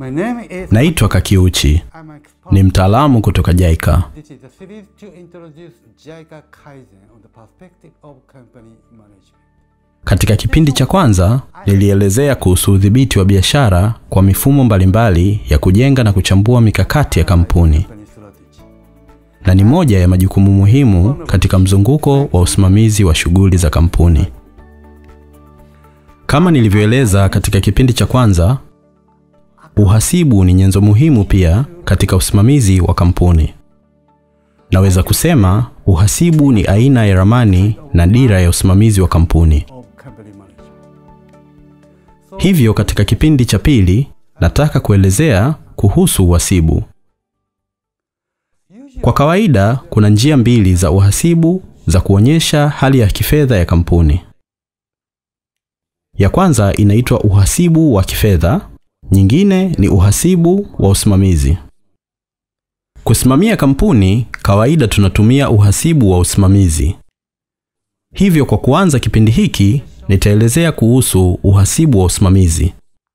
My name is Naitwa Kakiuchi, I'm an expert. ni mtaalamu kutoka JICA. This is a series to introduce JICA Kaizen on the perspective of company management. Katika kipindi cha kwanza nilielezea kuhusu udhibiti wa biashara kwa mifumo mbalimbali ya kujenga na kuchambua mikakati ya kampuni, Company strategy. na ni moja ya majukumu muhimu katika mzunguko wa usimamizi wa shughuli za kampuni. Kama nilivyoeleza katika kipindi cha kwanza, uhasibu ni nyenzo muhimu pia katika usimamizi wa kampuni. Naweza kusema uhasibu ni aina ya ramani na dira ya usimamizi wa kampuni. Of company management. Hivyo katika kipindi cha pili nataka kuelezea kuhusu uhasibu. Kwa kawaida kuna njia mbili za uhasibu za kuonyesha hali ya kifedha ya kampuni. Ya kwanza inaitwa uhasibu wa kifedha, nyingine ni uhasibu wa usimamizi. Kusimamia kampuni, kawaida tunatumia uhasibu wa usimamizi. Hivyo kwa kuanza kipindi hiki nitaelezea kuhusu uhasibu wa usimamizi.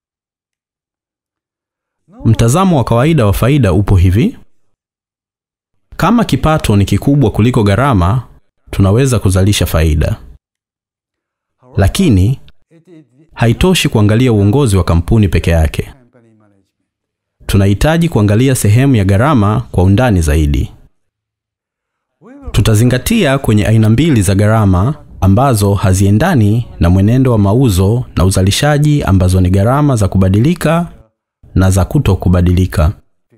Mtazamo wa kawaida wa faida upo hivi: kama kipato ni kikubwa kuliko gharama, tunaweza kuzalisha faida. Lakini It is the haitoshi kuangalia uongozi wa kampuni peke yake. company management. Tunahitaji kuangalia sehemu ya gharama kwa undani zaidi. We will Tutazingatia kwenye aina mbili za gharama ambazo haziendani na mwenendo wa mauzo na uzalishaji ambazo ni gharama za kubadilika na za kuto kubadilika.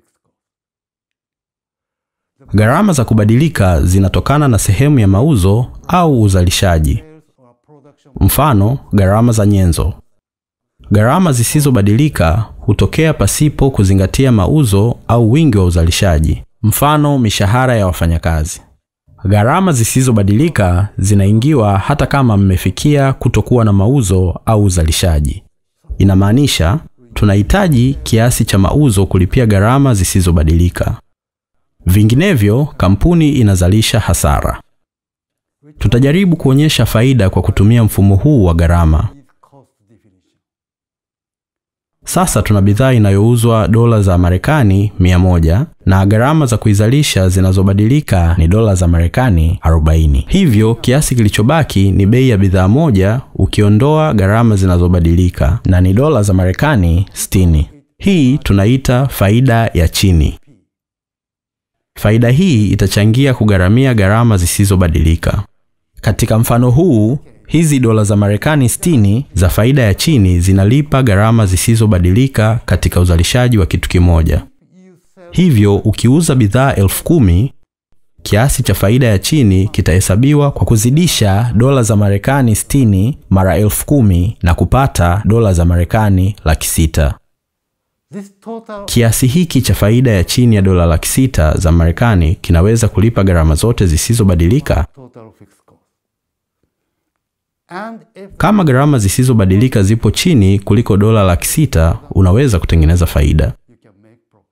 Gharama za kubadilika zinatokana na sehemu ya mauzo au uzalishaji. sales or production Mfano, gharama za nyenzo. Gharama zisizobadilika hutokea pasipo kuzingatia mauzo au wingi wa uzalishaji. Mfano, mishahara ya wafanyakazi. Gharama zisizobadilika zinaingiwa hata kama mmefikia kutokuwa na mauzo au uzalishaji. Inamaanisha tunahitaji kiasi cha mauzo kulipia gharama zisizobadilika. Vinginevyo, kampuni inazalisha hasara. Tutajaribu kuonyesha faida kwa kutumia mfumo huu wa gharama. is cost definition. Sasa tuna bidhaa inayouzwa dola za Marekani 100 na gharama za kuizalisha zinazobadilika ni dola za Marekani 40. Hivyo kiasi kilichobaki ni bei ya bidhaa moja ukiondoa gharama zinazobadilika na ni dola za Marekani 60. Hii tunaita faida ya chini. Faida hii itachangia kugharamia gharama zisizobadilika. Katika mfano huu, hizi dola za Marekani 60 za faida ya chini zinalipa gharama zisizobadilika katika uzalishaji wa kitu kimoja. You sell Hivyo ukiuza bidhaa elfu kumi, kiasi cha faida ya chini kitahesabiwa kwa kuzidisha dola za Marekani 60 mara elfu kumi na kupata dola za Marekani laki sita. this total Kiasi hiki cha faida ya chini ya dola laki sita za Marekani kinaweza kulipa gharama zote zisizobadilika. total fixed cost. And if Kama gharama zisizobadilika zipo chini kuliko dola laki sita, unaweza kutengeneza faida. you can make profit.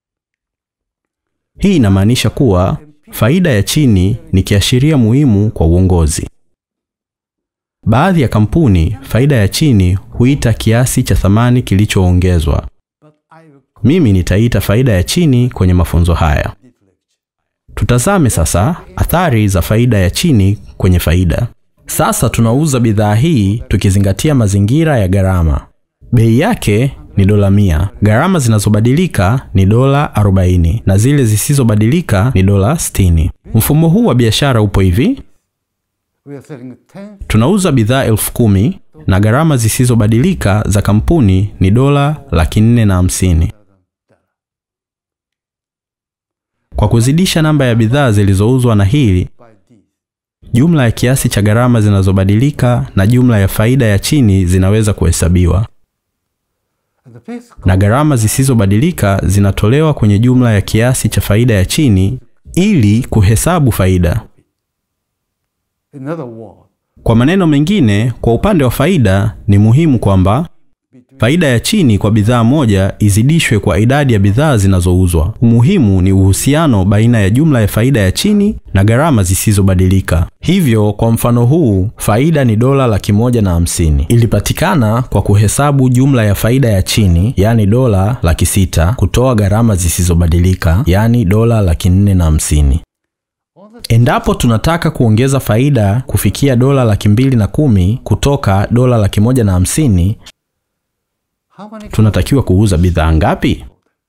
Hii inamaanisha kuwa faida ya chini ni kiashiria muhimu kwa uongozi. Baadhi ya kampuni faida ya chini huita kiasi cha thamani kilichoongezwa. But I will Mimi nitaita faida ya chini kwenye mafunzo haya. complete lecture. Tutazame sasa athari za faida ya chini kwenye faida. Sasa tunauza bidhaa hii tukizingatia mazingira ya gharama. Bei yake ni dola mia. Gharama zinazobadilika ni dola 40 na zile zisizobadilika ni dola 60. Mfumo huu wa biashara upo hivi: We are selling 10 tunauza bidhaa elfu kumi na gharama zisizobadilika za kampuni ni dola laki nne na hamsini. Kwa kuzidisha namba ya bidhaa zilizouzwa na hili by these. Jumla ya kiasi cha gharama zinazobadilika na jumla ya faida ya chini zinaweza kuhesabiwa, And the fixed cost na gharama zisizobadilika zinatolewa kwenye jumla ya kiasi cha faida ya chini ili kuhesabu faida. in other words Kwa maneno mengine, kwa upande wa faida ni muhimu kwamba between Faida ya chini kwa bidhaa moja izidishwe kwa idadi ya bidhaa zinazouzwa. Umuhimu ni uhusiano baina ya jumla ya faida ya chini na gharama zisizobadilika. Hivyo kwa mfano huu, faida ni dola laki moja na hamsini. Ilipatikana kwa kuhesabu jumla ya faida ya chini, yaani dola laki sita, kutoa gharama zisizobadilika, yaani dola laki nne na hamsini. Endapo tunataka kuongeza faida kufikia dola laki mbili na kumi kutoka dola laki moja na hamsini, How many tunatakiwa kuuza bidhaa ngapi?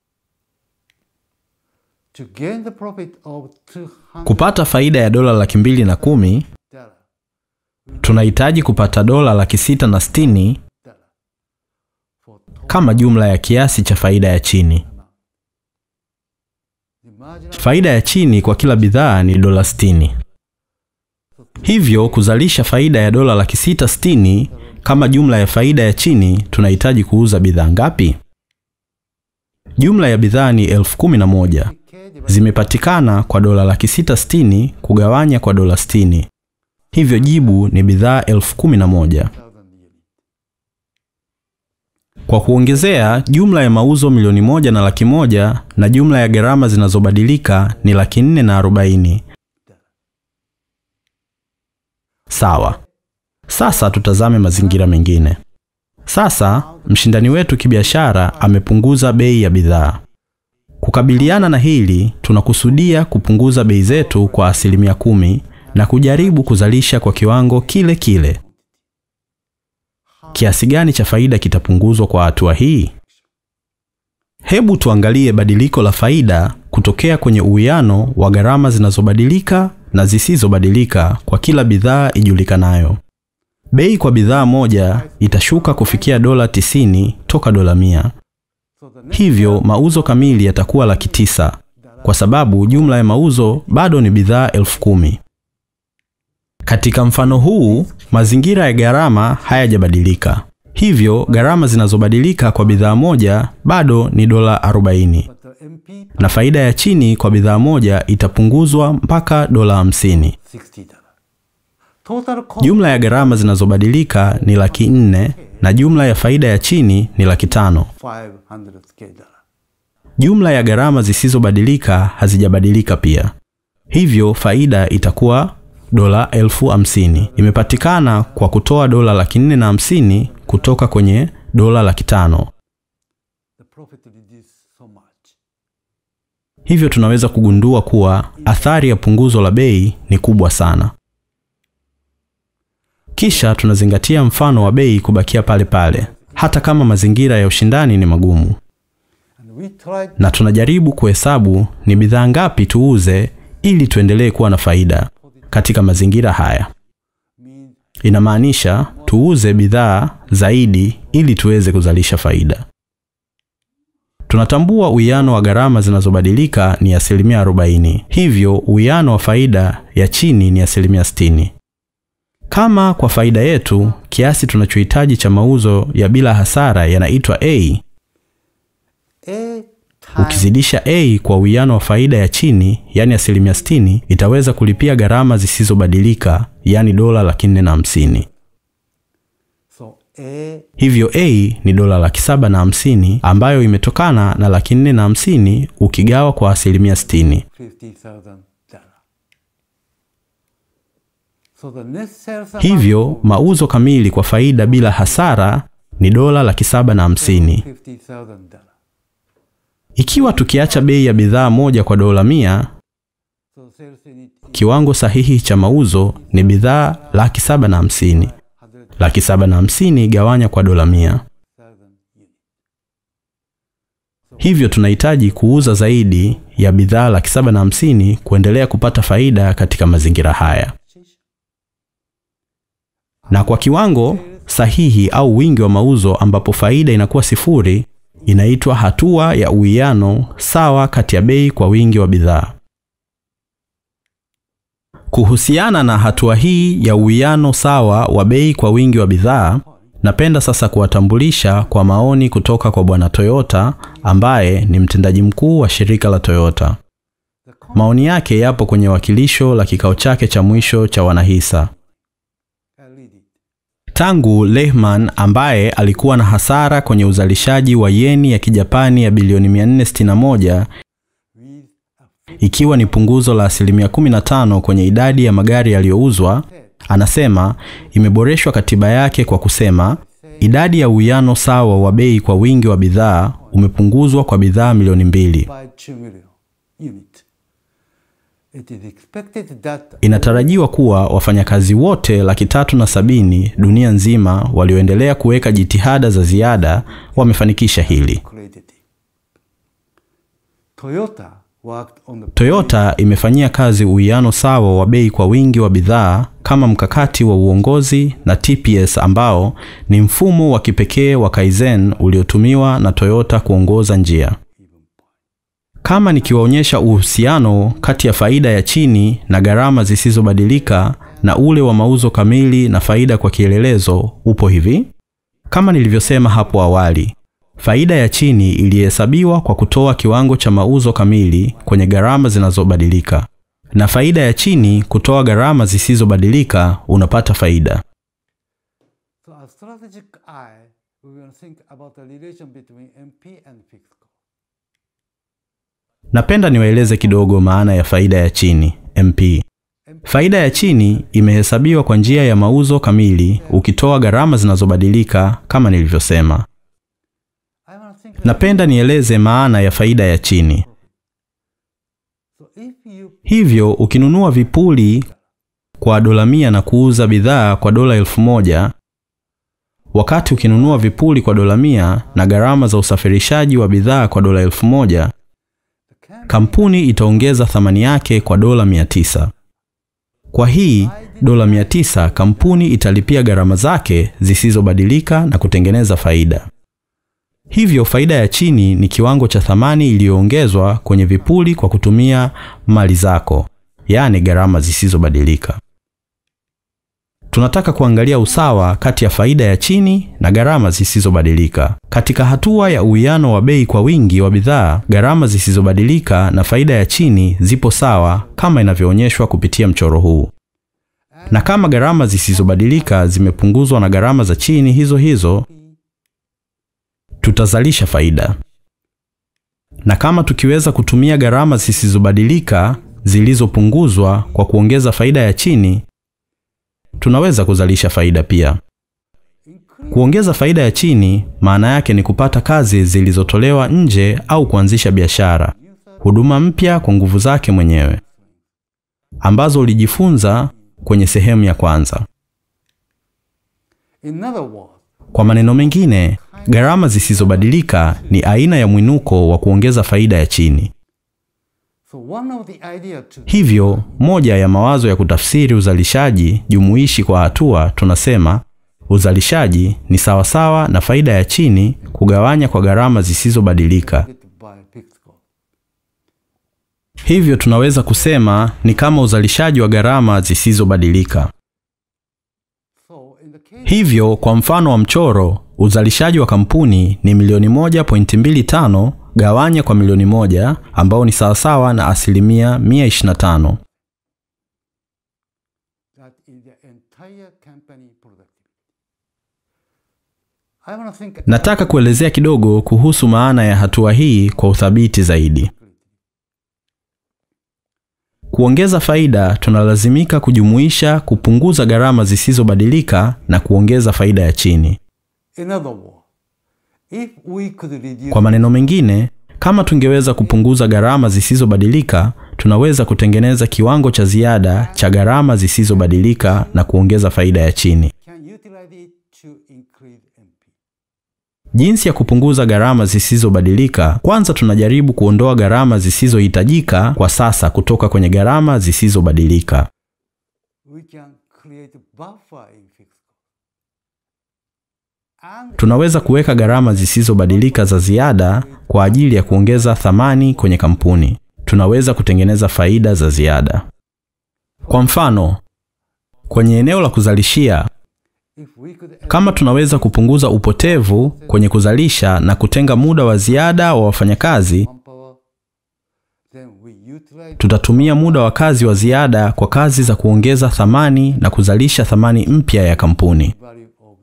to gain the profit of 200 Kupata faida ya dola laki mbili na kumi dollar, tunahitaji kupata dola laki sita na sitini dollar for total kama jumla ya kiasi cha faida ya chini. the marginal Faida ya chini kwa kila bidhaa ni dola sitini. Hivyo kuzalisha faida ya dola laki sita sitini kama jumla ya faida ya chini, tunahitaji kuuza bidhaa ngapi? Jumla ya bidhaa ni elfu kumi na moja K divided zimepatikana kwa dola laki sita sitini kugawanya kwa dola sitini. Hivyo jibu ni bidhaa elfu kumi na moja. by 1000 units. Kwa kuongezea, jumla ya mauzo milioni moja na laki moja na jumla ya gharama zinazobadilika ni laki nne na arobaini. Sawa. Sasa tutazame mazingira mengine. Sasa mshindani wetu kibiashara amepunguza bei ya bidhaa. Kukabiliana na hili, tunakusudia kupunguza bei zetu kwa asilimia kumi na kujaribu kuzalisha kwa kiwango kile kile. Kiasi gani cha faida kitapunguzwa kwa hatua hii? Hebu tuangalie badiliko la faida kutokea kwenye uwiano wa gharama zinazobadilika na zisizobadilika kwa kila bidhaa ijulikanayo. Bei kwa bidhaa moja itashuka kufikia dola 90 toka dola 100. So the next Hivyo mauzo kamili yatakuwa laki tisa kwa sababu jumla ya mauzo bado ni bidhaa elfu kumi. Katika mfano huu, mazingira ya gharama hayajabadilika. Hivyo gharama zinazobadilika kwa bidhaa moja bado ni dola 40 but the MP na faida ya chini kwa bidhaa moja itapunguzwa mpaka dola 50. 60 dollar. Total cost Jumla ya gharama zinazobadilika ni laki nne na jumla ya faida ya chini ni laki tano. 500 K dollar. Jumla ya gharama zisizobadilika hazijabadilika pia, hivyo faida itakuwa dola elfu hamsini. Imepatikana kwa kutoa dola laki nne na hamsini kutoka kwenye dola laki tano. The profit reduced so much. Hivyo tunaweza kugundua kuwa athari ya punguzo la bei ni kubwa sana. Kisha tunazingatia mfano wa bei kubakia pale pale, hata kama mazingira ya ushindani ni magumu, And we tried na tunajaribu kuhesabu ni bidhaa ngapi tuuze ili tuendelee kuwa na faida katika mazingira haya. mean Inamaanisha tuuze bidhaa zaidi ili tuweze kuzalisha faida. Tunatambua uwiano wa gharama zinazobadilika ni asilimia 40, hivyo uwiano wa faida ya chini ni asilimia 60. Kama kwa faida yetu kiasi tunachohitaji cha mauzo ya bila hasara yanaitwa A, A time ukizidisha A kwa uwiano wa faida ya chini, yani asilimia 60, itaweza kulipia gharama zisizobadilika, yani dola laki nne na hamsini. so A Hivyo A ni dola laki saba na hamsini ambayo imetokana na laki nne na hamsini ukigawa kwa asilimia sitini. 50,000 dollar. So the net sales amount Hivyo mauzo kamili kwa faida bila hasara ni dola laki saba na hamsini. 50,000 dollar. Ikiwa tukiacha bei ya bidhaa moja kwa dola mia, So sales unit kiwango sahihi cha mauzo ni bidhaa laki saba na hamsini. 100,000 Laki saba na hamsini gawanya kwa dola mia. unit. Hivyo tunahitaji kuuza zaidi ya bidhaa laki saba na hamsini kuendelea kupata faida katika mazingira haya. Na kwa kiwango sahihi au wingi wa mauzo ambapo faida inakuwa sifuri, inaitwa hatua ya uwiano sawa kati ya bei kwa wingi wa bidhaa. Kuhusiana na hatua hii ya uwiano sawa wa bei kwa wingi wa bidhaa, napenda sasa kuwatambulisha kwa maoni kutoka kwa Bwana Toyota ambaye ni mtendaji mkuu wa shirika la Toyota. The Maoni yake yapo kwenye wakilisho la kikao chake cha mwisho cha wanahisa. I read it. Tangu Lehman ambaye alikuwa na hasara kwenye uzalishaji wa yeni ya Kijapani ya bilioni 461 with a ikiwa ni punguzo la asilimia 15 kwenye idadi ya magari yaliyouzwa, anasema imeboreshwa katiba yake kwa kusema idadi ya uwiano sawa wa bei kwa wingi wa bidhaa umepunguzwa kwa bidhaa milioni mbili. by 2 million unit. It is expected that Inatarajiwa kuwa wafanyakazi wote laki tatu na sabini dunia nzima walioendelea kuweka jitihada za ziada wamefanikisha hili. created it. Toyota worked on the Toyota imefanyia kazi uwiano sawa wa bei kwa wingi wa bidhaa kama mkakati wa uongozi na TPS ambao ni mfumo wa kipekee wa Kaizen uliotumiwa na Toyota kuongoza njia. Kama nikiwaonyesha uhusiano kati ya faida ya chini na gharama zisizobadilika na ule wa mauzo kamili na faida kwa kielelezo upo hivi. Kama nilivyosema hapo awali, faida ya chini ilihesabiwa kwa kutoa kiwango cha mauzo kamili kwenye gharama zinazobadilika, na faida ya chini kutoa gharama zisizobadilika, unapata faida. So a strategic eye, we will think about the relation between MP and fixed cost. Napenda niwaeleze kidogo maana ya faida ya chini MP. Faida ya chini imehesabiwa kwa njia ya mauzo kamili ukitoa gharama zinazobadilika kama nilivyosema. I want to think Napenda nieleze maana ya faida ya chini. so if you Hivyo ukinunua vipuli kwa dola mia na kuuza bidhaa kwa dola elfu moja wakati ukinunua vipuli kwa dola mia na gharama za usafirishaji wa bidhaa kwa dola elfu moja the can kampuni itaongeza thamani yake kwa dola 900. Kwa hii dola 900 kampuni italipia gharama zake zisizobadilika na kutengeneza faida. Hivyo faida ya chini ni kiwango cha thamani iliyoongezwa kwenye vipuli kwa kutumia mali zako, yaani gharama zisizobadilika. Tunataka kuangalia usawa kati ya faida ya chini na gharama zisizobadilika. Katika hatua ya uwiano wa bei kwa wingi wa bidhaa, gharama zisizobadilika na faida ya chini zipo sawa kama inavyoonyeshwa kupitia mchoro huu. Na kama gharama zisizobadilika zimepunguzwa na gharama za chini hizo hizo, tutazalisha faida. Na kama tukiweza kutumia gharama zisizobadilika zilizopunguzwa kwa kuongeza faida ya chini, tunaweza kuzalisha faida pia. Kuongeza faida ya chini maana yake ni kupata kazi zilizotolewa nje au kuanzisha biashara, huduma mpya kwa nguvu zake mwenyewe ambazo ulijifunza kwenye sehemu ya kwanza. in other words, Kwa maneno mengine, gharama zisizobadilika ni aina ya mwinuko wa kuongeza faida ya chini. so one of the idea to Hivyo, moja ya mawazo ya kutafsiri uzalishaji jumuishi kwa hatua, tunasema uzalishaji ni sawasawa na faida ya chini kugawanya kwa gharama zisizobadilika. get by fixed cost. Hivyo tunaweza kusema ni kama uzalishaji wa gharama zisizobadilika. So in the case Hivyo kwa mfano wa mchoro, uzalishaji wa kampuni ni milioni 1.25 gawanya kwa milioni moja ambao ni sawasawa na asilimia 125. that is the entire company productivity. I want to think Nataka kuelezea kidogo kuhusu maana ya hatua hii kwa uthabiti zaidi. Kuongeza faida, tunalazimika kujumuisha kupunguza gharama zisizobadilika na kuongeza faida ya chini. in other words, if we could reduce Kwa maneno mengine, kama tungeweza kupunguza gharama zisizobadilika, tunaweza kutengeneza kiwango cha ziada cha gharama zisizobadilika na kuongeza faida ya chini. can utilize it to increase MP. Jinsi ya kupunguza gharama zisizobadilika, kwanza tunajaribu kuondoa gharama zisizohitajika kwa sasa kutoka kwenye gharama zisizobadilika. We can create buffer in fixed cost. And Tunaweza kuweka gharama zisizobadilika za ziada kwa ajili ya kuongeza thamani kwenye kampuni. Tunaweza kutengeneza faida za ziada. Kwa mfano, kwenye eneo la kuzalishia, if we could kama tunaweza kupunguza upotevu kwenye kuzalisha na kutenga muda wa ziada wa wafanyakazi, manpower, then we utilize tutatumia muda wa kazi wa ziada kwa kazi za kuongeza thamani na kuzalisha thamani mpya ya kampuni. value of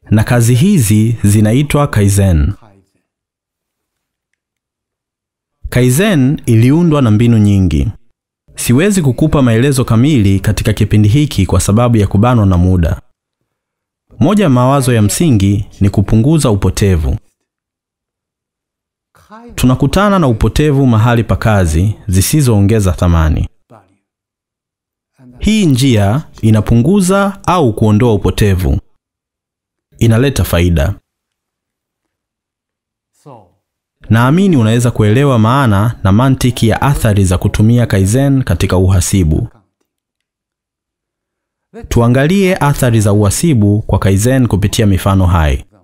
na kazi hizi zinaitwa Kaizen. Kaizen. Kaizen iliundwa na mbinu nyingi. Siwezi kukupa maelezo kamili katika kipindi hiki kwa sababu ya kubanwa na muda. Moja ya mawazo ya msingi ni kupunguza upotevu. Kaizen Tunakutana na upotevu mahali pa kazi zisizoongeza thamani. value. And Hii njia inapunguza au kuondoa upotevu, inaleta faida. so, Naamini unaweza kuelewa maana na mantiki ya athari za kutumia Kaizen katika uhasibu. accounting. Tuangalie athari za uhasibu kwa Kaizen kupitia mifano hai. Example.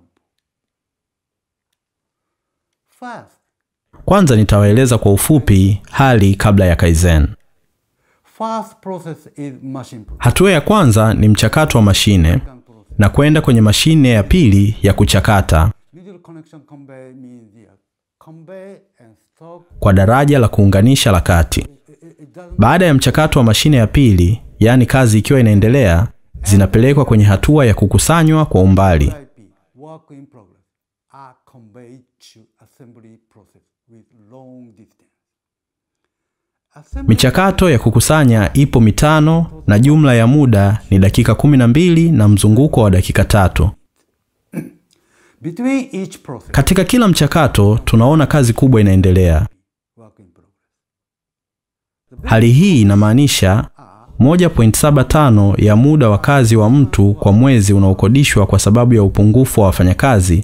First, Kwanza nitawaeleza kwa ufupi hali kabla ya Kaizen. first process is machine process. Hatua ya kwanza ni mchakato wa mashine Second process. na kwenda kwenye mashine ya pili ya kuchakata Middle connection convey means the convey and stop. kwa daraja la kuunganisha la kati. It, it, it doesn't Baada ya mchakato wa mashine ya pili, yaani kazi ikiwa inaendelea, zinapelekwa kwenye hatua ya kukusanywa kwa umbali. IP, work in progress, are conveyed to assembly process with long distance. Assembly Michakato ya kukusanya ipo mitano na jumla ya muda ni dakika 12 na mzunguko wa dakika tatu. between each process, Katika kila mchakato tunaona kazi kubwa inaendelea. work in progress. Hali hii inamaanisha 1.75 ya muda wa kazi wa mtu kwa mwezi unaokodishwa kwa sababu ya upungufu wa wafanyakazi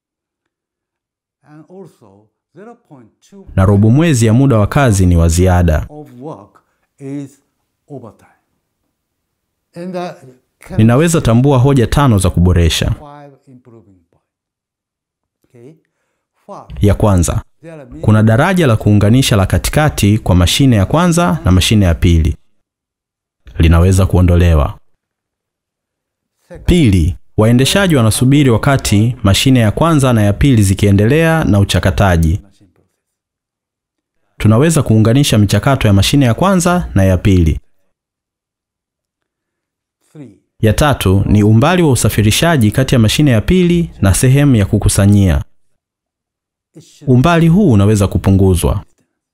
And also 0.2 na robo mwezi ya muda wa kazi ni wa ziada. of work is overtime. And uh, can Ninaweza tambua hoja tano za kuboresha. five improving point. Okay. First, Ya kwanza, there are kuna daraja la kuunganisha la katikati kwa mashine ya kwanza na mashine ya pili. Linaweza kuondolewa. second, Pili, waendeshaji wanasubiri wakati mashine ya kwanza na ya pili zikiendelea na uchakataji. machine process. Tunaweza kuunganisha michakato ya mashine ya kwanza na ya pili. Three, Ya tatu ni umbali wa usafirishaji kati ya mashine ya pili na sehemu ya kukusanyia. it should Umbali huu unaweza kupunguzwa.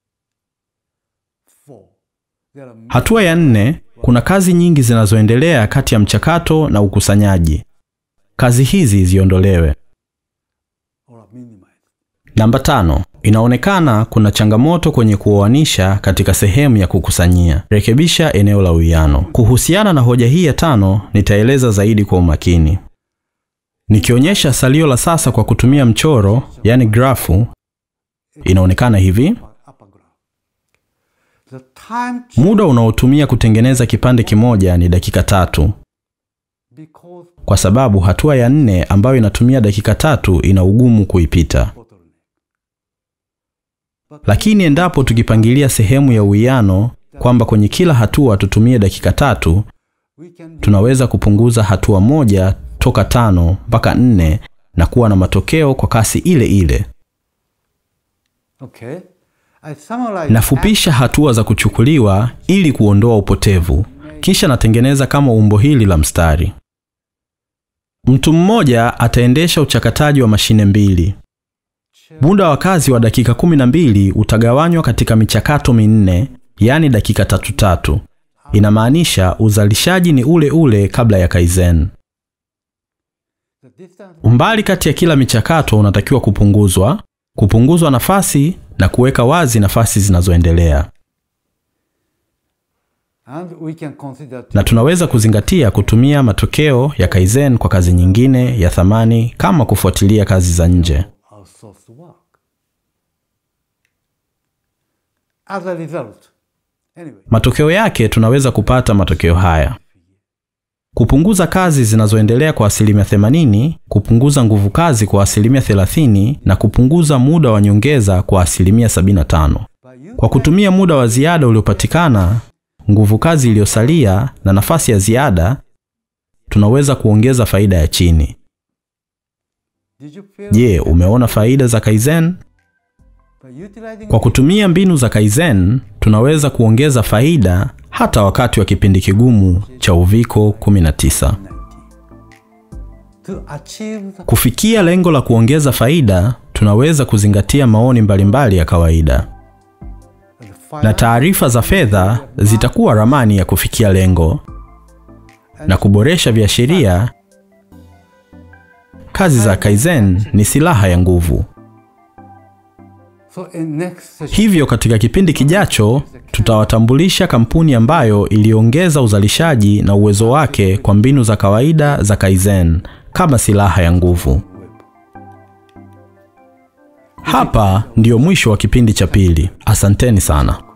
four. There are Hatua ya nne, kuna kazi nyingi zinazoendelea kati ya mchakato na ukusanyaji. Kazi hizi ziondolewe. or minimized. Namba tano, inaonekana kuna changamoto kwenye kuoanisha katika sehemu ya kukusanyia. Rekebisha eneo la uwiano. Kuhusiana na hoja hii ya tano, nitaeleza zaidi kwa umakini. Nikionyesha salio la sasa kwa kutumia mchoro, yani grafu, inaonekana hivi. Upper graph. The time ch- Muda unaotumia kutengeneza kipande kimoja ni dakika tatu, because kwa sababu hatua ya nne ambayo inatumia dakika tatu ina ugumu kuipita. bottleneck. But Lakini endapo tukipangilia sehemu ya uwiano kwamba kwenye kila hatua tutumie dakika tatu, we can do tunaweza kupunguza hatua moja toka tano mpaka nne na kuwa na matokeo kwa kasi ile ile. okay. I summarize Nafupisha hatua za kuchukuliwa ili kuondoa upotevu, kisha natengeneza kama umbo hili la mstari. Mtu mmoja ataendesha uchakataji wa mashine mbili. Muda wa kazi wa dakika 12 utagawanywa katika michakato minne, yaani dakika tatu tatu. Inamaanisha uzalishaji ni ule ule kabla ya Kaizen. the distance Umbali kati ya kila michakato unatakiwa kupunguzwa, kupunguzwa nafasi na kuweka wazi nafasi zinazoendelea. and we can consider Na tunaweza kuzingatia kutumia matokeo ya Kaizen kwa kazi nyingine ya thamani kama kufuatilia kazi za nje. outsourced work. As a result, anyway, Matokeo yake tunaweza kupata matokeo haya: kupunguza kazi zinazoendelea kwa asilimia 80, kupunguza nguvu kazi kwa asilimia 30 na kupunguza muda wa nyongeza kwa asilimia 75. by you Kwa kutumia muda wa ziada uliopatikana, nguvu kazi iliyosalia na nafasi ya ziada, tunaweza kuongeza faida ya chini. did you feel Je, umeona faida za Kaizen? by utilizing Kwa kutumia mbinu za Kaizen, tunaweza kuongeza faida hata wakati wa kipindi kigumu cha uviko 19. 19. to achieve the Kufikia lengo la kuongeza faida, tunaweza kuzingatia maoni mbalimbali ya kawaida, na taarifa za fedha zitakuwa ramani ya kufikia lengo na kuboresha viashiria. Kazi za Kaizen ni silaha ya nguvu. So in next session, Hivyo katika kipindi kijacho tutawatambulisha kampuni ambayo iliongeza uzalishaji na uwezo wake kwa mbinu za kawaida za Kaizen kama silaha ya nguvu. web. Hapa ndiyo mwisho wa kipindi cha pili. Asanteni sana.